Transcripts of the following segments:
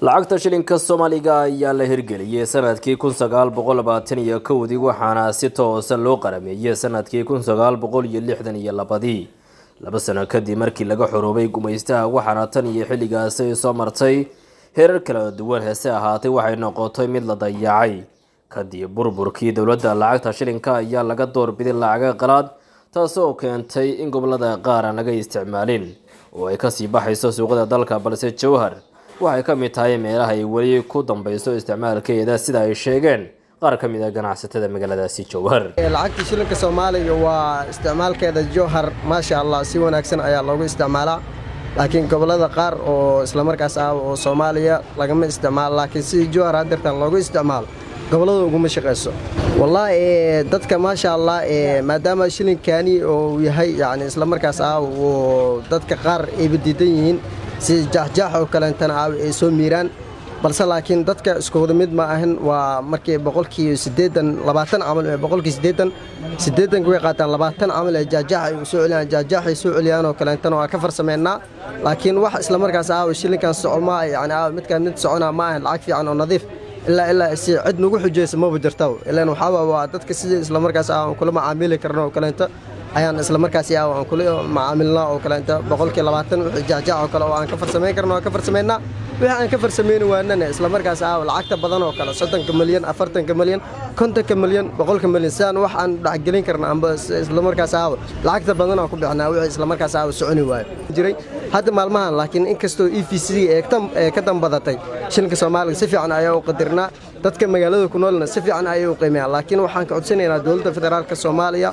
lacagta shilinka soomaaliga ayaa la hirgeliyey sanadkii kun sagaal boqol labaatan iyo kowdii waxaana si toosa loo qarameeyey sanadkii kun sagaal boqol iyo lixdan iyo labadii laba sano kadib markii laga xoroobay gumaystaha waxaana tan iyo xilligaasi soo martay heerar kala duwan heese ahaatay waxay noqotay mid la dayacay kadib burburkii dowladda lacagta shilinka ayaa laga doorbiday lacaga qalaad taasoo keentay in gobolada qaar aan laga isticmaalin oo ay kasii baxayso suuqada dalka balse jowhar waxay ka mid tahay meelaha ay weli ku dambeyso isticmaalkeeda sida ay sheegeen qaar ka mid a ganacsatada magaaladaasi jowhar lacagta shilinka soomaaliga waa isticmaalkeeda jowhar maasha allah si wanaagsan ayaa loogu isticmaalaa laakiin gobolada qaar oo islamarkaas ah oo soomaaliya lagama isticmaalo laakiin sidii jowhar hadeertan loogu isticmaalo gobolada uguma shaqayso wallaahi dadka maasha allah maadaama shilinkani uu yahay yani islamarkaas ah uu dadka qaar ayba diidan yihiin si jaaxjaax oo kaleentana ah ay soo miiraan balse laakiin dadka iskuwada mid ma ahan waa markii boqolkii siddeedan labaatan camal ee boqolkii siddeedan siddeedanka way qaataan labaatan camal ee jaajaax ay soo celiyaan jaajaax ay soo celiyaan oo kaleentana waa ka farsameynaa laakiin wax islamarkaas ah shilinkan socoma yani ah midkaan mid soconaa ma ahan lacag fiican oo nadiif ilaa ilaa si cid nagu xujaysa maba jirta ilaan waxaaba waa dadka sidii islamarkaas ah aan kula macaamili karno oo kaleento ayaan islamarkaas ah aan kula macaamilnaa oo kaleento boqolkii labaatan wixii jaajaac oo kale oo aan ka farsamayn karno waan ka farsamaynaa wixii aan ka farsamayni waanana islamarkaas ah lacagta badan oo kale soddonka milyan afartanka milyan kontonka milyan boqolka milyan sidaan wax aan dhexgelin karna amba islamarkaas ah lacagta badan aan ku bixinaa wixii islamarkaas ah soconi waayo jiray hadda maalmahan laakiin inkastoo e v c ee ka dambadatay shilinka soomaaliga si fiican ayaa u qadirnaa dadka magaalada ku noolna si fiican ayay u qiimeeyaan laakiin waxaan ka codsanaynaa dowladda federaalka soomaaliya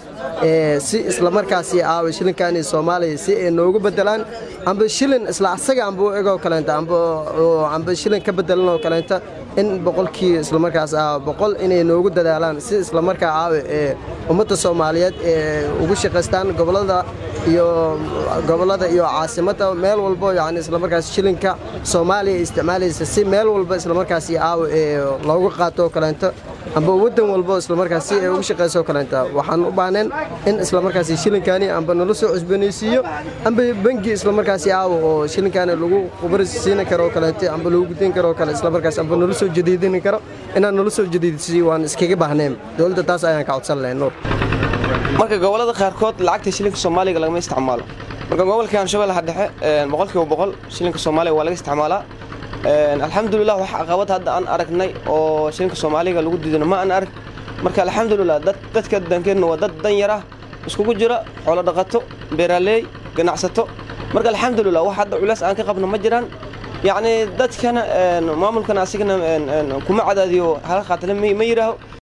si islamarkaasi aawa shilinkaani soomaaliya si ay noogu bedelaan amba shilin isla asaga amba u egoo kaleenta amba shilin ka bedelan oo kaleenta in boqolkii islamarkaas ah boqol inay noogu dadaalaan si islamarkaa aawe ee ummadda soomaaliyeed ee ugu shaqaystaan gobolada iyo gobolada iyo caasimadda meel walbo yani islamarkaas shilinka soomaaliya isticmaalaysa si meel walba islamarkaasi aawe ee loogu qaato oo kaleento amba waddan walbo islamarkaas si ay ugu shaqayso oo kaleenta waxaan u baahneen in islamarkaasi shilinkaani amba nala soo cusboonaysiiyo amba bengi islamarkaasi aawe oo shilinkaani lagu khubari siini karo oo kaleento amba lagu gudin karo oo kale islamarkaas amba nala soo jadiidini karo inaan nala soo jadiidsiiyo waan iskaga baahneen dowladda taas ayaan ka codsan lahay nuur marka gobolada qaarkood lacagta shilinka soomaaliga lagama isticmaalo marka gobolka shabeellaha dhexe boqolkiiba boqol shilinka soomaaliga waa laga isticmaalaa alxamdulilah wax caqabad hadda aan aragnay oo shilinka soomaaliga lagu diidano ma aan arag marka alxamdulilah dadka dankeenna waa dad dan yar ah iskugu jira xoolo dhaqato beeraleey ganacsato marka alxamdulilah wax hadda culays aan ka qabno ma jiraan yacni dadkana maamulkana asigana kuma cadaadiyo hala qaatale ma yidhaaho